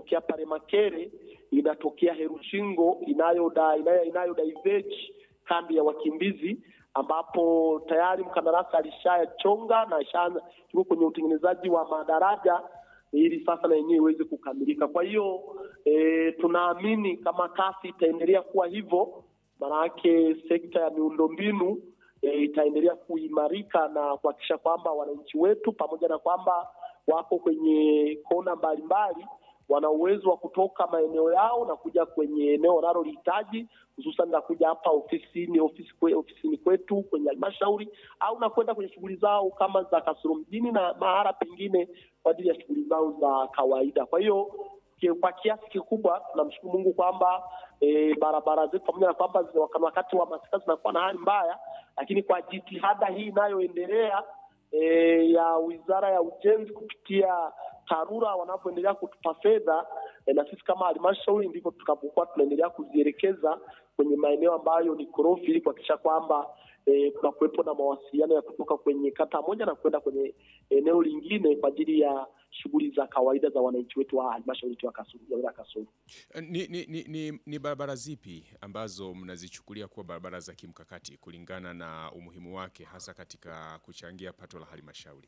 inatokea pale Makere, inatokea Herushingo inayoda inayo, inayo diverge kambi ya wakimbizi ambapo tayari mkandarasi alishachonga na ishaanza yuko kwenye utengenezaji wa madaraja ili sasa na yenyewe iweze kukamilika. Kwa hiyo e, tunaamini kama kasi itaendelea kuwa hivyo, maanake sekta ya miundombinu e, itaendelea kuimarika na kuhakikisha kwamba wananchi wetu pamoja na kwamba wako kwenye kona mbalimbali wana uwezo wa kutoka maeneo yao na kuja kwenye eneo wanalolihitaji, hususan na kuja hapa ofisini ofisi kwe, ofisini kwetu kwenye halmashauri au na kwenda kwenye shughuli zao kama za Kasulu mjini na mahala pengine kwa ajili ya shughuli zao za kawaida. Kwa hiyo kwa kiasi kikubwa tunamshukuru Mungu kwamba e, barabara zetu pamoja na kwamba wakati wa masika zinakuwa na hali mbaya, lakini kwa jitihada hii inayoendelea e, ya Wizara ya Ujenzi kupitia TARURA wanapoendelea kutupa fedha e, na sisi kama halmashauri ndivyo tutakapokuwa tunaendelea kuzielekeza kwenye maeneo ambayo ni korofi ili kuhakikisha kwamba e, kuna kuwepo na mawasiliano ya kutoka kwenye kata moja na kwenda kwenye eneo lingine kwa ajili ya shughuli za kawaida za wananchi wetu wa halmashauri ya Kasulu ya wilaya Kasulu. Ni, ni, ni, ni, ni barabara zipi ambazo mnazichukulia kuwa barabara za kimkakati kulingana na umuhimu wake hasa katika kuchangia pato la halmashauri?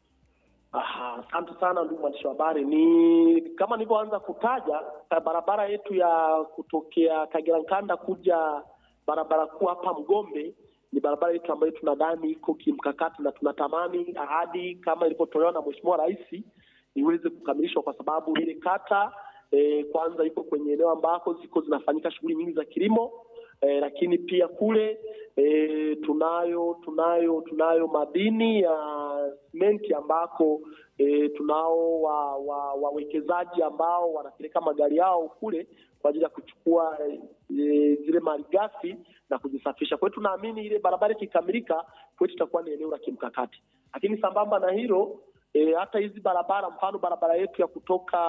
Asante sana ndugu mwandishi wa habari. Ni kama nilivyoanza kutaja, barabara yetu ya kutokea Kagera Nkanda kuja barabara kuu hapa Mgombe ni barabara yetu ambayo tunadhani iko kimkakati na tunatamani ahadi kama ilivyotolewa na Mheshimiwa Rais iweze kukamilishwa kwa sababu ile kata e, kwanza iko kwenye eneo ambako ziko zinafanyika shughuli nyingi za kilimo e, lakini pia kule e, tunayo tunayo tunayo madini ya simenti ambako e, tunao wawekezaji wa, wa ambao wanapeleka magari yao kule kwa ajili ya kuchukua e, zile malighafi na kuzisafisha. Kwa hiyo tunaamini ile barabara ikikamilika kwetu itakuwa ni eneo la kimkakati, lakini sambamba na hilo e, hata hizi barabara, mfano barabara yetu ya kutoka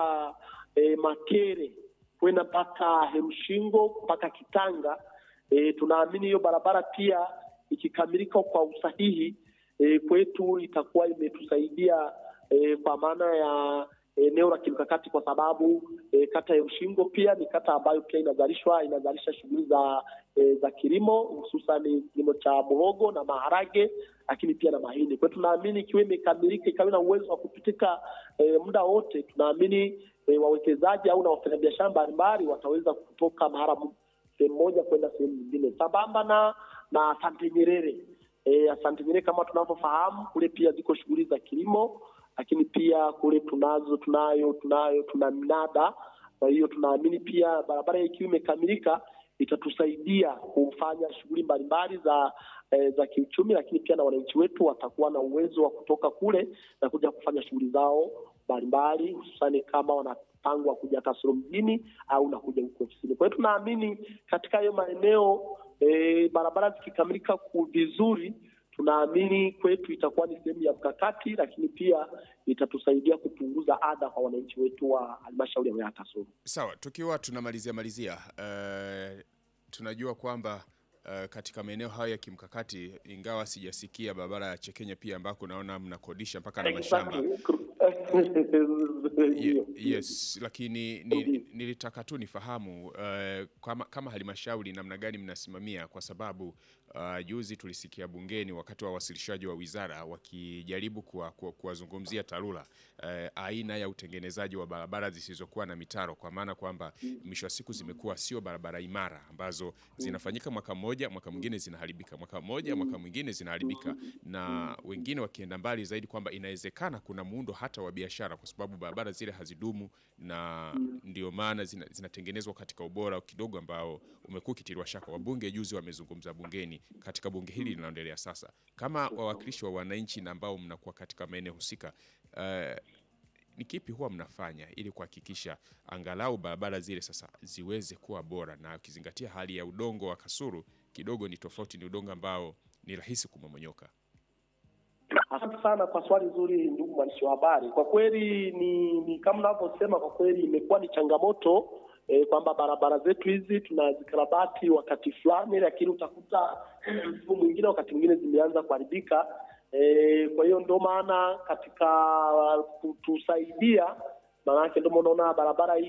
e, Makere kwenda mpaka Herushingo mpaka Kitanga e, tunaamini hiyo barabara pia ikikamilika kwa usahihi e, kwetu itakuwa imetusaidia e, kwa maana ya eneo la kimkakati kwa sababu e, kata ya Ushingo pia ni kata ambayo pia inazalishwa inazalisha shughuli za e, za kilimo hususan kilimo cha muhogo na maharage, lakini pia na mahindi. Kwa hiyo tunaamini ikiwa imekamilika ikawa na uwezo wa kupitika e, muda wote, tunaamini e, wawekezaji au na wafanyabiashara mbalimbali wataweza kutoka mahala sehemu moja kwenda sehemu nyingine, sambamba na na Asante Nyerere. E, Asante Nyerere kama tunavyofahamu kule pia ziko shughuli za kilimo lakini pia kule tunazo tunayo tunayo tuna minada. Kwa hiyo tunaamini pia barabara ikiwa imekamilika itatusaidia kufanya shughuli mbalimbali za e, za kiuchumi, lakini pia na wananchi wetu watakuwa na uwezo wa kutoka kule na kuja kufanya shughuli zao mbalimbali, hususani kama wanapangwa kuja Kasulu mjini au na kuja huko ofisini. Kwa hiyo tunaamini katika hayo maeneo e, barabara zikikamilika vizuri tunaamini kwetu itakuwa ni sehemu ya mkakati, lakini pia itatusaidia kupunguza adha kwa wananchi wetu wa halmashauri ya wilaya Kasulu. Sawa, tukiwa tunamalizia malizia, uh, tunajua kwamba uh, katika maeneo hayo ya kimkakati, ingawa sijasikia barabara ya Chekenya pia ambako naona mnakodisha mpaka na mashamba Ye, yes, lakini ni, nilitaka tu nifahamu uh, kama, kama halmashauri namna gani mnasimamia kwa sababu uh, juzi tulisikia bungeni wakati wa wasilishaji wa wizara wakijaribu kuwazungumzia kuwa, kuwa TARURA uh, aina ya utengenezaji wa barabara zisizokuwa na mitaro, kwa maana kwamba mwisho wa siku zimekuwa sio barabara imara ambazo zinafanyika mwaka mmoja, mwaka mwingine zinaharibika, mwaka mmoja, mwaka mwingine zinaharibika, na wengine wakienda mbali zaidi kwamba inawezekana kuna muundo hata wa biashara kwa sababu barabara zile hazidumu na ndio maana zinatengenezwa zina katika ubora kidogo ambao umekuwa ukitiliwa shaka. Wabunge juzi wamezungumza bungeni katika bunge hili linaendelea sasa, kama wawakilishi wa wananchi na ambao mnakuwa katika maeneo husika, uh, ni kipi huwa mnafanya ili kuhakikisha angalau barabara zile sasa ziweze kuwa bora, na ukizingatia hali ya udongo wa Kasulu kidogo ni tofauti, ni udongo ambao ni rahisi kumomonyoka. Asante sana kwa swali zuri, ndugu mwandishi wa habari. Kwa kweli ni, ni kama unavyosema, kwa kweli imekuwa ni changamoto e, kwamba barabara zetu hizi tunazikarabati wakati fulani, lakini utakuta msimu mwingine, wakati mwingine zimeanza kuharibika. E, kwa hiyo ndio maana katika kutusaidia, maanake ndio unaona barabara hii